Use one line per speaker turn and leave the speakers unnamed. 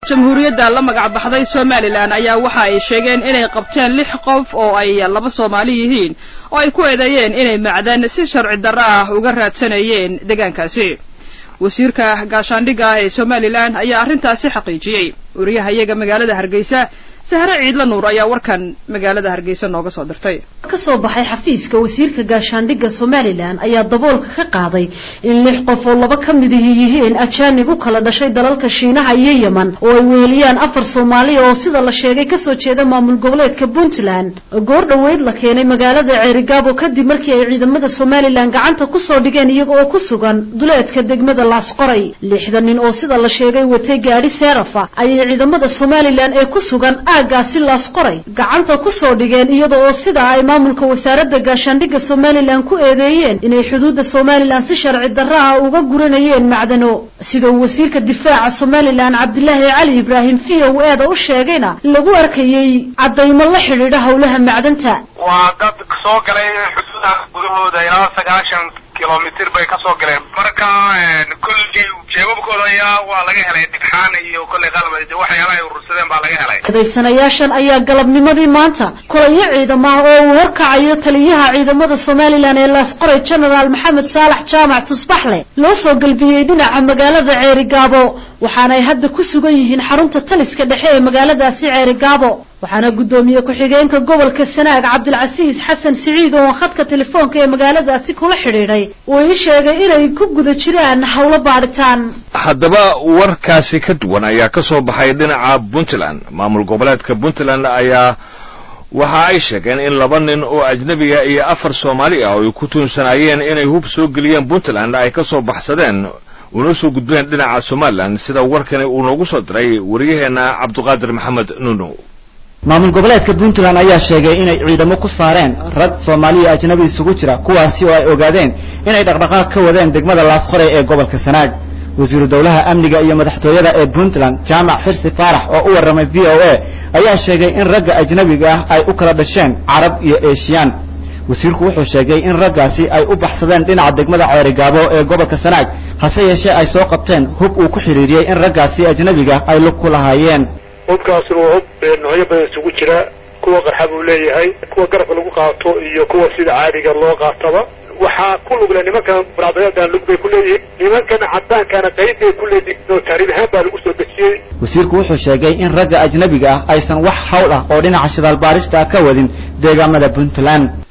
jamhuuriyadda la magac baxday somalilan ayaa waxa ay sheegeen inay qabteen lix qof oo ay laba soomaali yihiin oo ay ku eedeeyeen inay macdan si sharci darro ah uga raadsanayeen deegaankaasi wasiirka gaashaandhigga ee somalilan ayaa arrintaasi xaqiijiyey wariyahayaga magaalada hargeysa sahre ciidla nuur ayaa warkan magaalada hargeysa nooga soo dirtay
ka soo baxay xafiiska wasiirka gaashaandhigga somalilan ayaa daboolka ka qaaday in lix qof oo laba ka mid ihi yihiin ajaanib u kala dhashay dalalka shiinaha iyo yeman oo ay weeliyaan afar soomaaliya oo sida la sheegay kasoo jeeda maamul goboleedka puntland goor dhoweyd la keenay magaalada ceerigaabo kadib markii ay ciidamada somalilan gacanta kusoo dhigeen iyaga oo ku sugan duleedka degmada laasqoray lixda nin oo sida la sheegay watay gaadhi seerafa ayay ciidamada somalilan ee ku sugan aagaasi laasqoray gacanta kusoo dhigeen iyada oo sidaa ay maamulka wasaaradda gaashaandhigga somalilan ku eedeeyeen inay xuduudda somalilan si sharci darro ah uga guranayeen macdano sida uu wasiirka difaaca somalilan cabdilaahi cali ibraahim v o eeda u sheegayna lagu arkayey caddaymo la xidhiidha howlaha macdanta
waa dad soo galay xuduudaha gudahooda ilaa sagaashan kilomitr bay kasoo galeen marka kolley jeebabkooda ayaa waa laga helay dhigxaan iyo kolley qalab waxyaalaha ay urursadeen baa laga helay
eedaysanayaashan ayaa galabnimadii maanta kolayo ciidamo ah oo uu horkacayo taliyaha ciidamada somalilan ee laasqoray genaraal maxamed saalax jaamac tusbaxle loo soo galbiyey dhinaca magaalada ceerigaabo waxaana ay hadda ku sugan yihiin xarunta taliska dhexe ee magaaladaasi ceerigaabo waxaana guddoomiye ku-xigeenka gobolka sanaag cabdilcasiis xasan siciid oo khadka telefoonka ee magaaladaasi kula xidhiidhay uu ii sheegay inay ku guda jiraan howlo baadhitaan
haddaba warkaasi ka duwan ayaa ka soo baxay dhinaca puntland maamul goboleedka puntland ayaa waxa ay sheegeen in laba nin oo ajnebiga iyo afar soomaali ah oo ay ku tuunsanaayeen inay hub soo geliyeen puntland ay ka soo baxsadeen una soo gudbeen dhinaca somalilan sida warkani uu noogu soo diray wariyaheenna cabduqaadir maxamed nuno
maamul goboleedka puntland ayaa sheegay inay ciidamo ku saareen rag soomaaliya ajnabi isugu jira kuwaasi oo ay ogaadeen inay dhaqdhaqaaq ka wadeen degmada laasqoray ee gobolka sanaag wasiiru dowlaha amniga iyo madaxtooyada ee puntland jaamac xirsi faarax oo u warramay v o a ayaa sheegay in ragga ajnabiga ah ay u kala dhasheen carab iyo eeshiyaan wasiirku wuxuu sheegay in raggaasi ay u baxsadeen dhinaca degmada ceerigaabo ee gobolka sanaag hase yeeshee ay soo qabteen hub uu ku xidhiiriyey in raggaasi ajnabiga ay lug ku lahaayeen
hubkaasi waa hub noocyo badan isugu jira kuwa qarxa buu leeyahay kuwa garabka lagu qaato iyo kuwa sida caadiga loo qaataba waxaa ku lugle nimankan muraadayadan lug bay ku leeyihiin nimankana cadaankana qayb bay ku leeyihiin oo taariib ahaan baa lagu soo dejiyey
wasiirku wuxuu sheegay in ragga ajnabiga ah aysan wax hawl ah oo dhinaca shidaal baarista ah ka wadin deegaamada puntland